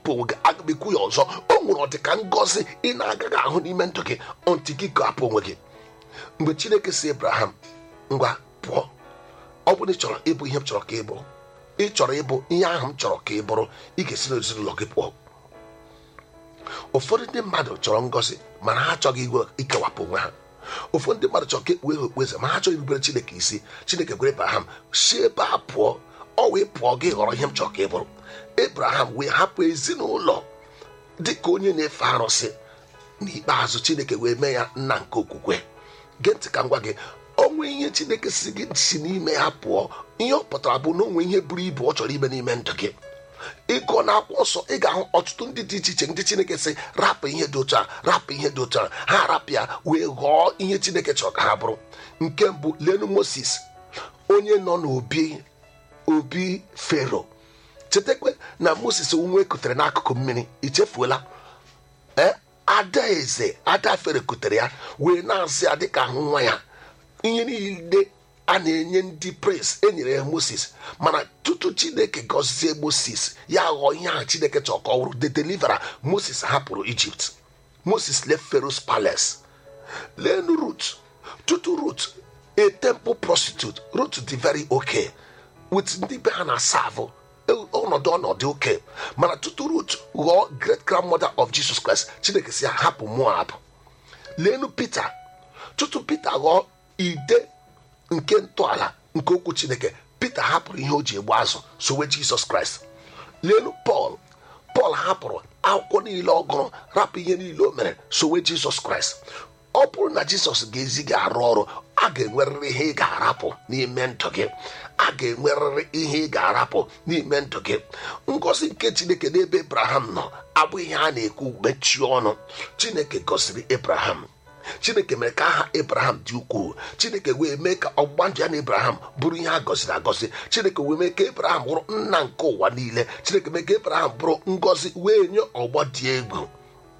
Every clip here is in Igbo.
kewapụ onwe gị aga m ekwu ya ọzọ o nwere ọdịka ngọzi ị na-agaghị ahụ n'ime ndụ gị ọntị gị kewapụ onwe gị mgbe chineke si abraham ngwa pụọ ọ bụrụ na ị chọrọ ịbụ ihe m chọrọ ka ị bụrụ ị chọrọ ịbụ ihe ahụ m chọrọ ka ị bụrụ ị ga-esi n'ezinụlọ gị pụọ ụfọdụ ndị mmadụ chọrọ ngọzi mana ha achọghị igwe ikewapụ onwe ha ụfọdụ ndị mmadụ chọrọ ka ekpughe ha okpueze ma ha chọghị irubere chineke isi chineke gwere abraham si ebe a pụọ ọ wee pụọ gị ghọrọ ihe m chọrọ ka ị bụrụ abraham wee hapụ ezinụlọ dị ka onye na-efe arụsị n'ikpeazụ chineke wee mee ya nna nke okwukwe gee ntị ka m gwa gị onwe ihe chineke si gị si n'ime ya pụọ ihe ọ pụtara bụ na onwe ihe buru ibu ọ chọrọ ime n'ime ndụ gị ịgụọ na akwụkwọ nsọ ị ga-ahụ ọtụtụ ndị dị iche iche ndị chineke sị rapụ ihe dị otu a rapụ ihe dị otu a ha rapụ ya wee ghọọ ihe chineke chọrọ ka ha bụrụ nke mbụ lenu moses onye nọ n'obi obi fero chetakwa na moses nwa ekutere n'akụkụ mmiri ichefuola ee ada eze ada fere kutere ya wee na-asị ya dịka ahụ nwa ya ihe niile a na-enye ndị pres enyere ya moses mana tutu chineke gọzie moses ya ghọọ ihe ahụ chineke chọrọ ka ọ bụrụ the deliverer moses hapụrụ ijipt moses left pharaoh's palace lenu rut tutu rut a temple prostitute rut dị very okay with ndị be ha na-asavụ ọnọdụ ọnọdụ oke mana tutu rut ghọọ great grandmother of jesus christ chineke si ya hapụ moab lenu peter tutu peter ghọọ ide nke ntọala nke okwu chineke peter hapụrụ ihe o ji egbu azụ sowe jizọs kraịst lelu pọl pọl hapụrụ akwụkwọ niile ọ gụrụ rapụ ihe niile o mere sowe jizọs kraịst ọ bụrụ na jizọs ga-ezi gị arụ ọrụ a ga-enwerịrị ihe ị ga-arapụ n'ime ndụ gị a ga-enwerịrị ihe ị ga-arapụ n'ime ndụ gị ngọzi nke chineke n'ebe abraham nọ abụghị ihe a na-ekwu mechie ọnụ chineke gọziri abraham chineke mere ka aha abraham dị ukwuu chineke wee mee ka ọgbụgba ndụ ya na abraham bụrụ ihe a gọziri agọzi chineke wee mee ka abraham bụrụ nna nke ụwa niile chineke mee ka abraham bụrụ ngọzi wee nye ọgbọ dị egwu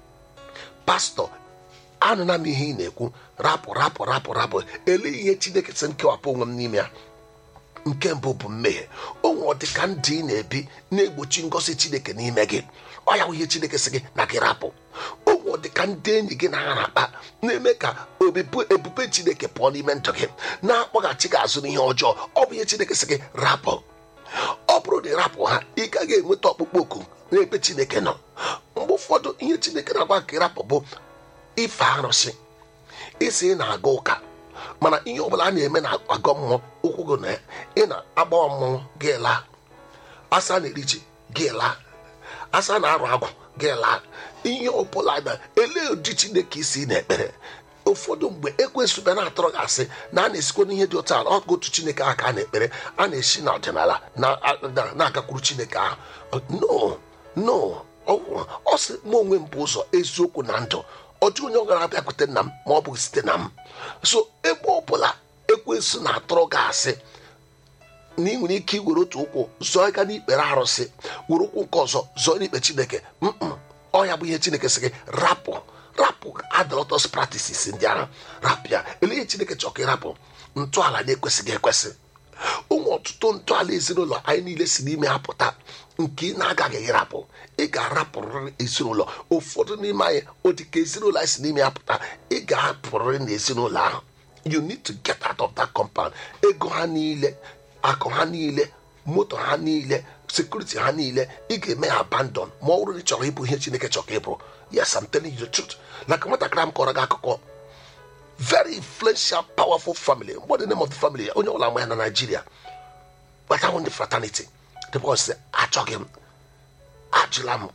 pastọ anụna m ihe ị na-ekwu rapụ rapụ rapụ rapụ ele ihe chineke sị m kewapụ onwe m n'ime ya nke mbụ bụ mmehie onwe ọ dị ka ndị ị na-ebi na-egbochi ngọzi chineke n'ime gị ọ ya bụ ihe chineke sị gị na gị rapụ onwe ọ dị ka ndị enyi gị na-ara akpa na-eme ka obibu ebube chineke pụọ n'ime ndụ gị na-akpọghachi gị azụ n'ihe ọjọọ ọ bụ ihe chineke sị gị rapụ ọ bụrụ na ịrapụ ha ị gaghị enweta ọkpụkpọ oku n'ebe chineke nọ mgbe ụfọdụ ihe chineke na-agwa ka ịrapụ bụ ife arụsị isi ị na-aga ụka mana ihe ọbụla a na-eme na agọ mmụọ ụkwụ gị na ị na-agbawa mmọnwụ gị laa asa na-eri ji gị laa asa na-arụ agwụ gị laa ihe ọbụla na ele ụdị chineke isi na-ekpere ụfọdụ mgbe ekwesị bịa na-atọrọ gị asị na a na-esikwa n'ihe dị otu ala ọgụ otu chineke ahụ ka a na-ekpere a na-esi na ọdịnala na-agakwuru chineke ahụ no no ọ sị m onwe m bụ ụzọ eziokwu na ndụ ọjọọ onye ọ gara abịakwute nna m ma ọ bụghị site na m so ebe ọbụla ekwensụ na-atọrọ gị asị na ị nwere ike iwere otu ụkwụ zọọ ga n'ikpere arụsị were ụkwụ nke ọzọ zọọ n'ikpe chineke mkpụ ọ ya bụ ihe chineke sị gị rapụ rapụ adọlọtọs practices ndị ahụ rapụ ya ele ihe chineke chọrọ ka ịrapụ ntọala na-ekwesịghị ekwesị ụmụ ọtụtụ ntọala ezinụlọ anyị niile si n'ime ha pụta nke ị na-agaghị ịrapụ ị ga-arapụrịrị ezinụlọ ụfọdụ n'ime anyị ọ dị ka ezinụlọ anyị si n'ime ya pụta ị ga-apụrịrị n'ezinụlọ ahụ you need to get out of that compound ego ha niile akụ ha niile moto ha niile sekuriti ha niile ị ga-eme ya abandon ma ọ bụrụ na ị chọrọ ịbụ ihe chineke chọrọ ka ị bụrụ yes I'm telling you the truth like nwatakịrị m kọrọ gị akụkọ very influential powerful family what the name of the family onye ọbụla ama ya na Nigeria but I want the fraternity the boy sị achọghị m ajụla m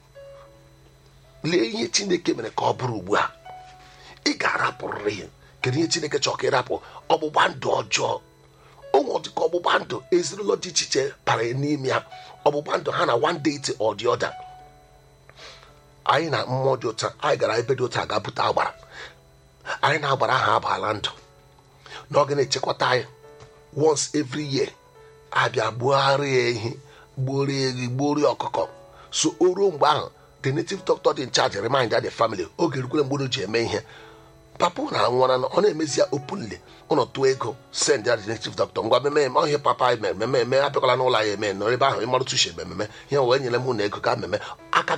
lee ihe chineke mere ka ọ bụrụ ugbu a ị ga-arapụrịrị ihe kedu ihe chineke chọrọ ka ịrapụ ọgbụgba ndụ ọjọọ onwe dị ka ọgbụgba ndụ ezinụlọ dị iche iche bara n'ime ya ọgbụgba ndụ ha na one deity or the other anyị na mmụọ dị ụta anyị gara ebe dị ụta ga bute agbara anyị na-agbara aha abaala ndụ na ọ ga na-echekwata anyị once every year abịa gbugharịa ehi gbuorie ehi gbuorie ọkụkọ so o ruo mgbe ahụ the native doctor dị in charge remind the family oge rukwere mgbe ji eme ihe papa na nwara ọ na-emezi ya openly ụlọ tụọ ego send ya the native doctor ngwa meme eme ihe papa anyị mere meme eme abịakwala n'ụlọ anyị eme nọrọ ebe ahụ ịmarụtụ uche ememe ihe wee nyere m na ego ka mmemme aka